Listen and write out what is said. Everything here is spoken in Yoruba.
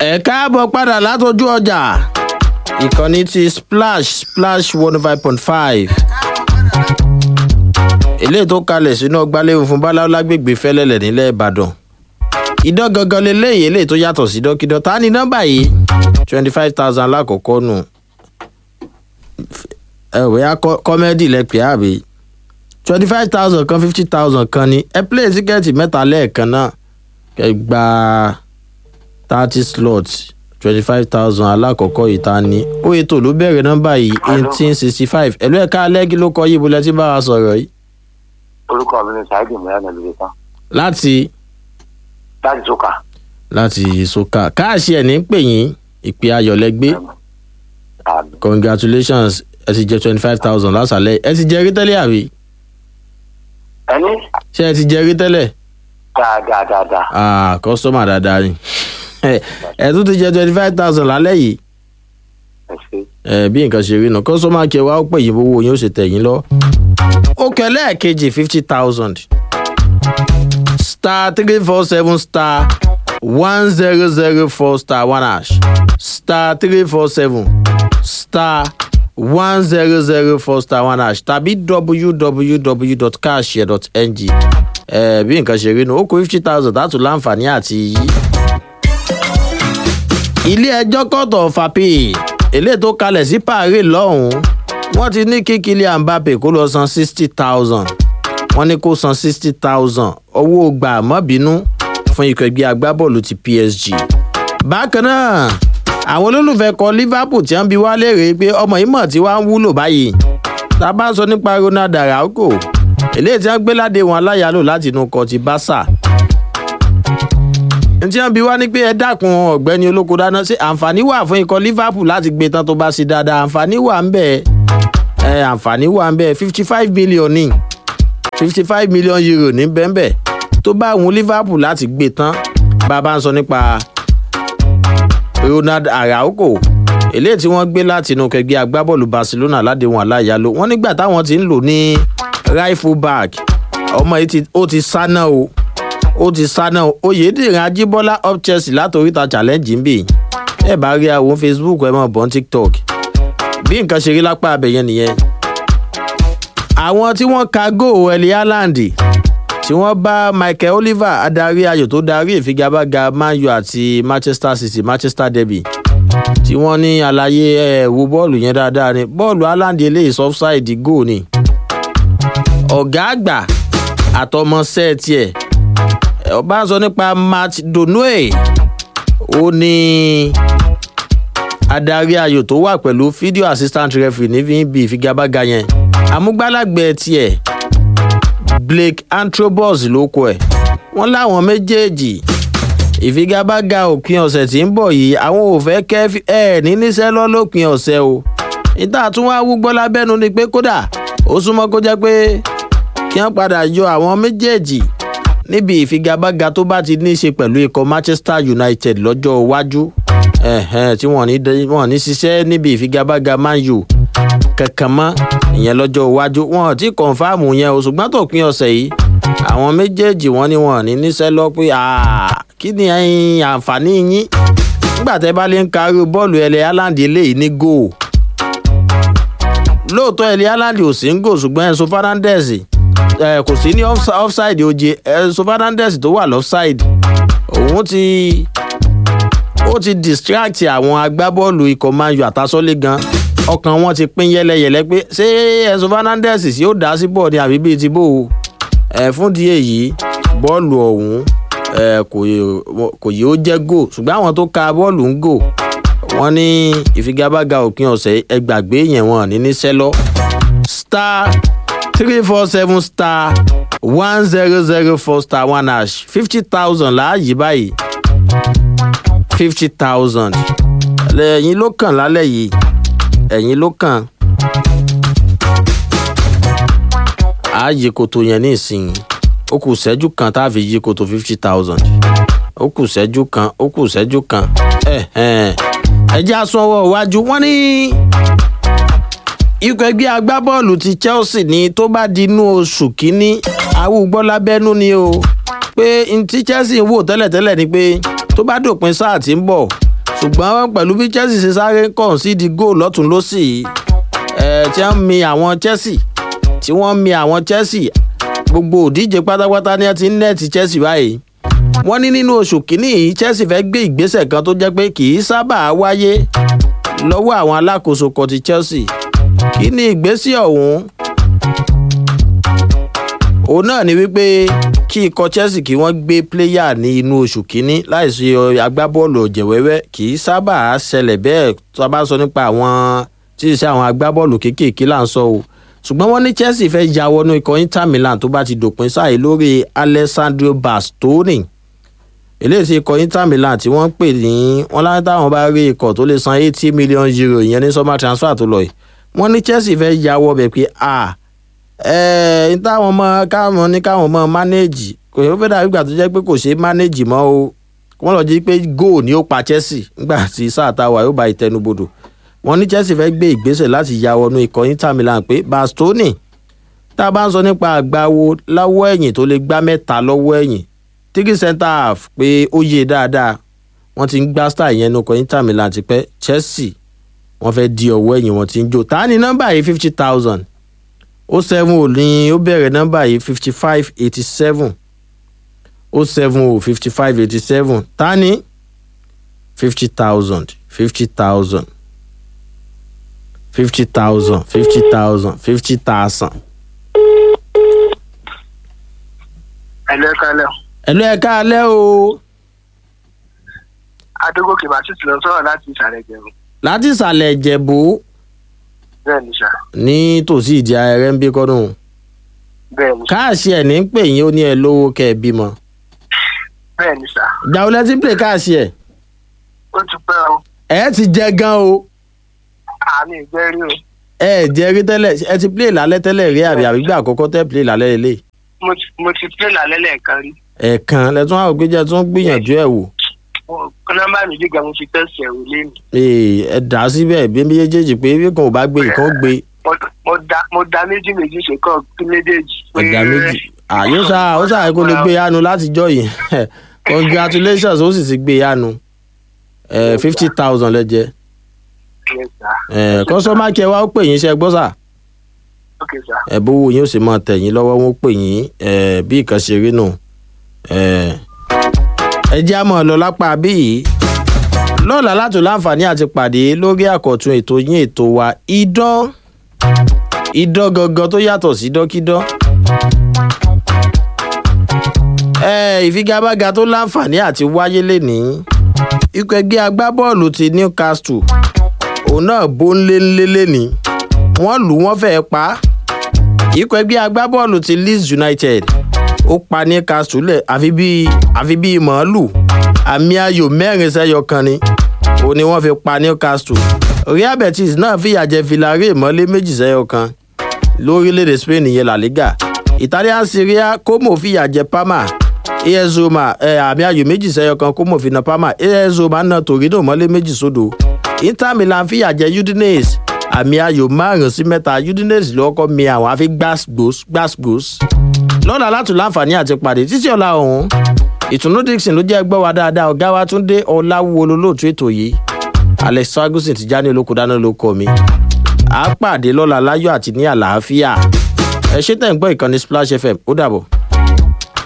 ẹ káàbọ̀ padà látọjú ọjà ìkànnì ti splash splash one five point five eléyìí tó kalẹ̀ sínú ọgbàlẹ́wò fún báláwo lágbègbè fẹ́lẹ́lẹ̀ nílẹ̀ ìbàdàn ìdán gangan leléyìí eléyìí tó yàtọ̀ sí dọ́kídọ́ ta ni nọ́mbà yìí twenty five thousand lákòókò nù ẹ ò bóyá kọ́mẹ́dì lẹ́pẹ́ àbí twenty five thousand kan fifty thousand kan ni ẹ play tíkẹ́ẹ̀tì mẹ́ta lẹ́ẹ̀kan náà kẹ gba thirty slots twenty five thousand alákọ̀ọ́kọ́ yìí ta ni ó ètò ló bẹ̀rẹ̀ nọ́mbà yìí eighteen sixty five ẹ̀lú ẹ̀ka alẹ́gí ló kọ yìí bó lẹ́tí bá wa sọ̀rọ̀ yìí. orúkọ mi ni saheed mìíràn lórí tán láti láti sókà láti soka káàṣì ẹ̀ ní pè yín ìpè ayọ̀lẹ́gbẹ́ àmì congratulations ẹ ti jẹ twenty five thousand lásàlẹ̀ ẹ ti jẹ rí tẹ́lẹ̀ àbí ẹni ṣé ẹ ti jẹ rí tẹ́lẹ̀ dáadáa dáadáa ah kọ́sọ́mà dáadáa ni ẹ ẹ tún ti jẹ twenty five thousand lálẹ́ yìí ẹ ṣe ẹ bí nǹkan ṣe rí nù kọ́sọ́mà kí ẹ wá ó pè yín owó yín ó ṣe tẹ̀ yín lọ. ó kẹlẹ́ kejì fifty thousand star three four seven star one zero zero four star one hash star three four seven star one zero zero four star one hash tàbí www.cashshare.ng ẹ bí nǹkan ṣe rí nù ó kó fifty thousand láti láǹfààní àti yí ilé ẹjọ́ court of appeal eléyìí tó kalẹ̀ sí paris lọ́hùn-ún wọ́n ti ní kí kylian mbappe kó lọ san sixty thousand wọ́n ní kó san sixty thousand owó gbà mọ́bínú fún ikọ̀ ẹgbẹ́ agbábọ́ọ̀lù ti psg. bákan náà àwọn olólùfẹ́ kọ liverpool tí wọ́n bi wá léèrè pé ọmọ yìí mọ̀ tí wàá ń wúlò báyìí tá a bá ń sọ nípa ronald araujo eléyìí tí wọ́n gbé ládé wọn aláyàlò láti inú kọ ti barca ntí wọn bí wá ní pé ẹ dákun ọgbẹni olóko dáná sí àǹfààní wà fún ikọ liverpool láti gbé tán tó bá sí dáadáa àǹfààní wà ń bẹ ẹ àǹfààní wà ń bẹ fifty five million ní fifty five million euro ní bẹ́ẹ̀nbẹ́ tó bá àwọn liverpool láti gbé tán bàbá ń sọ nípa ronald araujo eléyìí tí wọ́n gbé láti inú kẹgbẹ́ agbábọ́ọ̀lù barcelona ládéhùn aláyàló wọ́n nígbà táwọn ti ń lò ní right full back ọmọ yìí ti- ó ti sáná o ó ti sáná oyèdèrè ajíbọ́lá up chelsea látòríta challenge ń bì ẹ bá rí àwọn facebook ẹ mọ̀ bọ́n tiktok bí nǹkan ṣe rí lápá abẹ̀yẹn nìyẹn. àwọn tí wọ́n ka góò ẹ̀lì haaland tí wọ́n bá michael oliver adarí ayò tó darí ìfigagbága man u àti manchester city manchester derby tí wọ́n ní àlàyé ẹ̀ wo bọ́ọ̀lù yẹn dáadáa ni bọ́ọ̀lù haaland eléyìí offside góò ni ọ̀gá àgbà àtọmọṣẹ́ tiẹ̀ ọba ń sọ nípa matt donoe ó ní adarí ayò tó wà pẹ̀lú fídíò assistant referee ní bí ìfigagbága yẹn amúgbálàgbẹ̀ tiẹ̀ blake antrobus ló kọ ẹ̀ wọ́n láwọn méjèèjì ìfigagbága òpin ọ̀sẹ̀ tí ń bọ̀ yìí àwọn ò fẹ́ kẹ́ ẹ̀ ní níṣẹ́ lọ lópin ọ̀sẹ̀ o níta tún wá wúgbọ́ lábẹ́nu ni pé kódà ó súnmọ́ kó jẹ́ pé kí wọ́n padà yọ àwọn méjèèjì níbi ìfigagbága tó bá ti ní í ṣe pẹ̀lú ikọ̀ manchester united lọ́jọ́ iwájú ẹ̀hẹ́n, tí wọ́n ní dé- wọ́n ní ṣiṣẹ́ níbi ìfigagbága man u kankan mọ́ ìyẹn lọ́jọ́ iwájú wọn ò tí kọ̀ǹfàmù yẹn o ṣùgbọ́n tó pin ọ̀sẹ̀ yìí àwọn méjèèjì wọn ni wọn ò ní níṣẹ́ lọ pé "Ah, kí ni ẹ̀yin àǹfààní yín nígbà tẹ́ bá lè ń karí bọ́ọ̀lù ẹlẹ́ haaland eléyìí ní góò lóòótọ́ ẹlẹ́ haaland ò sí ń gò ṣùgbọ́n enzo fernandez ẹ kò sí ní offsi- offside oje enzo fernandez tó wà lọ́fside òun ti ó ti distract àwọn agbábọ́ọ̀lù ikọ̀ man u àtàsọ́lé gan ọkàn wọn ti pín yẹlẹyẹlẹ pé ṣé enzo fernandez sì ó dá sí bọ́ọ̀ ni àbí bíi ti bó o ẹ fún di èyí bọ́ọ̀lù ọ̀hún ẹ kò yẹ- kò yẹ ó jẹ́ gò ṣùgbọ́n àwọn tó ka bọ́ọ̀lù ń gò wọ́n ní ìfigagbága òpin ọ̀sẹ̀ ẹgbàgbé yẹn wọn ní níṣẹ́ lọ star three four seven star one zero zero four star one hash fifty thousand láàyè báyìí fifty thousand ẹ̀yin ló kàn lálẹ́ yìí ẹ̀yin ló kàn á yí koto yẹn ní ìsinyìí ó kù sẹ́jú kan tá a fi yí koto fifty thousand ó kù sẹ́jú kan ó kù sẹ́jú kan ẹ jẹ́ àsunwọ̀ iwájú wọ́n ní ikọ̀ ẹgbẹ́ agbábọ́ọ̀lù ti chelsea ní tó bá di inú oṣù kínní awúgbọ́ lábẹ́nú ni o pé n tí chelsea ń wò tẹ́lẹ̀tẹ́lẹ̀ ni pé tó bá dòpin sáà tí ń bọ̀ ṣùgbọ́n pẹ̀lú bí chelsea ṣe sáré kàn sí di goal lọ́tún lọ́sì ẹ̀ tí wọ́n mi àwọn chelsea tí wọ́n mi àwọn chelsea gbogbo òdíje pátápátá ní ẹ ti ń nẹ́ẹ̀tì chelsea báyìí wọ́n ní nínú oṣù kínní yìí chelsea fẹ́ gbé ìgbésẹ̀ kan tó jẹ́ pé kì í sábà wáyé lọ́wọ́ àwọn alákòóso kan ti chelsea kí ni ìgbésẹ̀ ọ̀hún òun náà ni wípé kí ikọ̀ chelsea kí wọ́n gbé pléyà ní inú oṣù kínní láìsí agbábọ́ọ̀lù ọ̀jẹ̀wẹ́wẹ́ kì í sábà ṣẹlẹ̀ bẹ́ẹ̀ tó a bá sọ nípa àwọn tí ì ṣe àwọn agbábọ́ọ̀lù kéékèèké là ń sọ o ṣùgbọ́n wọ́n ní chelsea fẹ́ ya wọnú ikọ̀ inter milan tó bá ti dòpin sáà lórí alessandro bastoni eléyìí tí ikọ̀ inter milan tí wọ́n ń pè ní wọ́n láti táwọn bá rí ikọ̀ tó lè san eighty million euro ìyẹn ní summer transfer tó lọ yìí wọ́n ní chelsea fẹ́ ya wọ bẹ̀ pé a ẹ̀ ń táwọn ọmọ káwọn ní káwọn ọmọ manage kò yẹ fẹ́ dàbí ìgbà tó jẹ́ pé kò ṣeé manage mọ́ o wọ́n lọ jí pé goal ni ó pa chelsea nígbà tí sáà táwa yóò bá ìtẹnubodò wọ́n ní chelsea fẹ́ gbé ìgbésẹ̀ láti ya wọnú ikọ̀ inter milan pé bastoni tá a bá ń sọ nípa àgbáwo lọ́wọ́ ẹ̀yìn tó lè gbá mẹ́ta lọ́wọ́ ẹ̀yìn three centre half pé ó yé dáadáa wọ́n ti ń gbá star yẹn nukọ̀ inter milan ti pẹ́ chelsea wọ́n fẹ́ di ọwọ́ ẹ̀yìn wọn ti ń jò ta ni nọ́mbà yìí fifty thousand ó seven ò ní ó bẹ̀rẹ̀ nọ́mbà yìí fifty five eighty seven ó seven ò fifty five eighty seven ta ni fifty thousand fifty thousand fifty thousand fifty thousand fifty thousand. ẹ̀lú ẹ̀ka ẹ̀lẹ́ o. ẹ̀lú ẹ̀ka alẹ́ o adógòkè bàtí ti lọ sọ̀rọ̀ láti ìsàlẹ̀ ìjẹun. láti ìsàlẹ̀ ìjẹ̀bú bẹ́ẹ̀ ni sà ní tòsí ìdí ayẹyẹ ń bí kọ́dún bẹ́ẹ̀ ni sà káàsì ẹ̀ ní ń pè yín ó ní ẹ lówó kẹ́ ẹ bímọ bẹ́ẹ̀ ni sà ìgbà wo lẹ ti ń pè káàsì ẹ̀ ó ti pẹ́ o ẹ ti jẹ gan o àmì ìgbẹ́ rí o ẹ jẹ rí tẹ́lẹ̀ ẹ ti play lálẹ́ tẹ́lẹ̀ rí àbí àbí gbà àkọ́kọ́ tẹ́ play lálẹ́ lélẹ̀ mo ti mo ti pé lálẹ́ lẹ́ẹ̀kan rí ẹ̀ẹ̀kan lẹ́tún àwọn ògbéjẹ́ tún gbìyànjú ẹ̀ wò Mo- nọ́mbà mi gíga mo fi tẹ̀sí ẹ̀rù lẹ́nu Ee, ẹ dà á síbẹ̀ bí méjèèjì pé bí kan ò bá gbé ìkan gbé Mo- mo da mo da méjì méjì ṣe kọ́ kí méjèèjì. ẹ̀dá méjì àyè ó sáà ó sáà kó lè gbé yánu látijọ́ yìí congratulations ó sì ti gbé yánu fifty thousand lẹ́jẹ̀ Yes, sir. kọ́sọ́mà kí ẹ wá ó pè yín iṣẹ́ gbọ́ sà Okay, sir. ẹ bówó yín ó sì máa tẹ̀ yín lọ́wọ́ wọn ó pè yín ẹ, bí ìkan ṣe rí nù ẹ ẹ jẹ́ àmọ́ lọ lápá bí yìí lọ́la látò láǹfààní àti pàdé lórí àkọ́tún ètò yín ètò wa idán idán gangan tó yàtọ̀ sí dọ́kídán ẹ ìfigagbága tó láǹfààní àti wáyé lénìí ikọ̀ ẹgbẹ́ agbábọ́ọ̀lù ti newcastle òun náà bó ń lé ńlé lénìí wọ́n lù wọ́n fẹ́ẹ́ pa á ikọ̀ ẹgbẹ́ agbábọ́ọ̀lù ti leeds united ó pa newcastle lẹ̀ àfi bíi àfi bíi màálù àmì ayò mẹ́rin sẹ́yọ kan ni òun ni wọ́n fi pa newcastle real betis náà fìyà jẹ villarreal mọ́lé méjì sẹ́yọ kan lórílẹ̀‐èdè spain yẹn la liga italian serie como fìyà jẹ parma as roma ẹ àmì ayò méjì sẹ́yọ kan como fi na parma as roma náà torino mọ́lé méjì sódò inter milan fìyà jẹ udinese àmì ayò márùn sí mẹ́ta udinese ló kọ́ mi àwọn àfi gbàsgbòs gbàsgbòs lọ́la látún láǹfààní àti pàdé títí ọ̀la ọ̀hún ìtùnú dixon ló jẹ́ gbọ́ wa dáadáa ọ̀gá wa tún dé ọ̀làwọ̀ olólùtú ètò yìí alex ferguson ti já ní olóko dáná ló kọ́ mi à á pàdé lọ́la láyọ̀ àti ní àlàáfíà ẹ ṣé tẹ̀ ń gbọ́ ìkànnì splash fm ó dàbọ̀.